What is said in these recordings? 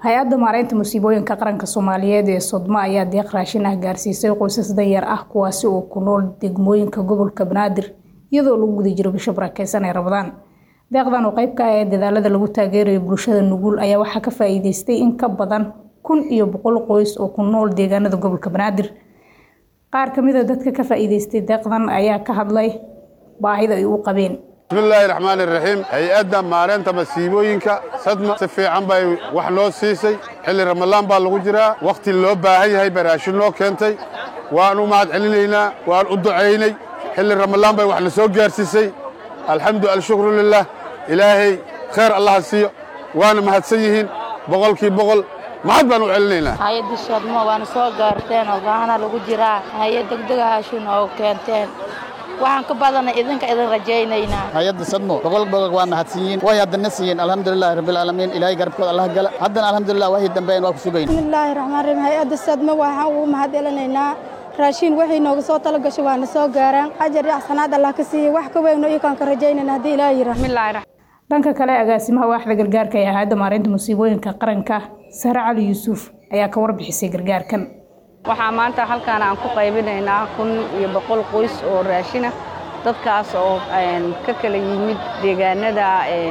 hay-adda maareynta musiibooyinka qaranka soomaaliyeed ee sodma ayaa deeq raashin ah gaarsiisay qoysas danyar ah kuwaasi oo ku nool degmooyinka gobolka banaadir iyadoo lagu guda jiro bisha barakeysan ee rabadaan deeqdan oo qeyb ka ah ee dadaalada lagu taageerayo bulshada nugul ayaa waxaa ka faa-iideystay in ka badan kun iyo boqol qoys oo ku nool deegaanada gobolka banaadir qaar kamid a dadka ka faa-iideystay deeqdan ayaa ka hadlay baahida ay u qabeen bismillaahi raxmaani raxiim hay-adda maareynta masiibooyinka sadma si fiican bay wax noo siisay xilli ramadaan baa lagu jiraa wakhti loo baahan yahay bay raashin noo keentay waan u mahad celinaynaa waan u ducaynay xilli ramadaan bay wax na soo gaarsiisay alxamdu alshukru lilah ilaahay khayr allaha siiyo waana mahadsan yihiin boqolkii boqol mahad baan u celinaynaa hay-adda sodmo waana soo gaarteen oo gaahana lagu jiraa hay-ad degdega haashin oo keenteen waxaan ka badanay idinka idin rajaynaynaa hay-adda sadmo boqol boqol waa mahadsan yihiin way haddana siiyeen alxamdulilahi rabbilcaalamiin ilaahay garabkooda allah gala haddana alxamdulilah wahii dambeyn waa ku sugayn bismillaahi raxmaan raxiim hay-adda sadmo waxaan ugu mahad celinaynaa raashiin waxay nooga soo tala gashay waana soo gaaraan ajar iyo axsanaad allah ka siiyey wax ka weyno iyokaan ka rajaynayna haddii ilaaha yira dhanka kale agaasimaha waaxda gargaarka ee hay-adda maareynta musiibooyinka qaranka sare cali yuusuf ayaa ka warbixisay gargaarkan waxaa maanta halkaan aan ku qaybinaynaa kun iyo boqol qoys oo raashina dadkaas oo ka kala yimid deegaanada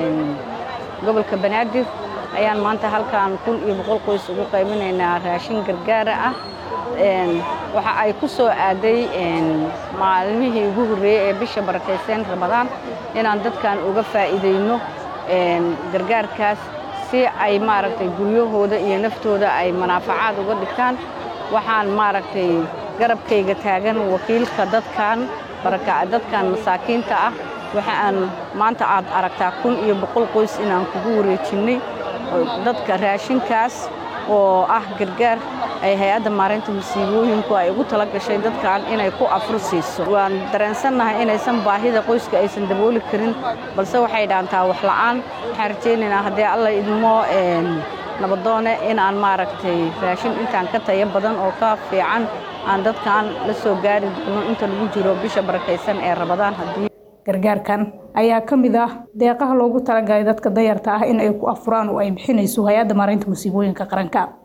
gobolka banaadir ayaan maanta halkaan kun iyo boqol qoys ugu qaybinaynaa raashin gargaara ah waxa ay ku soo aaday maalmihii ugu horreeyey ee bisha barakaysan ramadaan inaan dadkan uga faa'iidayno gargaarkaas si ay maaragtay guryahooda iyo naftooda ay manaafacaad uga dhigtaan waxaan maaragtay garabkayga taagan wakiilka dadkan dadkan masaakiinta ah waxa aan maanta aad aragtaa kun iyo boqol qoys inaan kugu wareejinnay dadka raashinkaas oo ah gargaar ay hay-adda maareynta masiibooyinku ay ugu tala gashay dadkan inay ku afur siiso waan dareensannahay inaysan baahida qoyska aysan dabooli karin balse waxay dhaantaa wax la'aan waxaan rajaynaynaa haddii alla idmo nabadoone in aan maaragtay raashin intaan ka tayo badan oo ka fiican aan dadkan la soo gaari doono inta lagu jiro bisha barakaysan ee rabadaan haddii gargaarkan ayaa ka mid ah deeqaha loogu talagalay dadka dayarta ah in ay ku afuraan oo ay bixinayso hay-adda maareynta musiibooyinka qaranka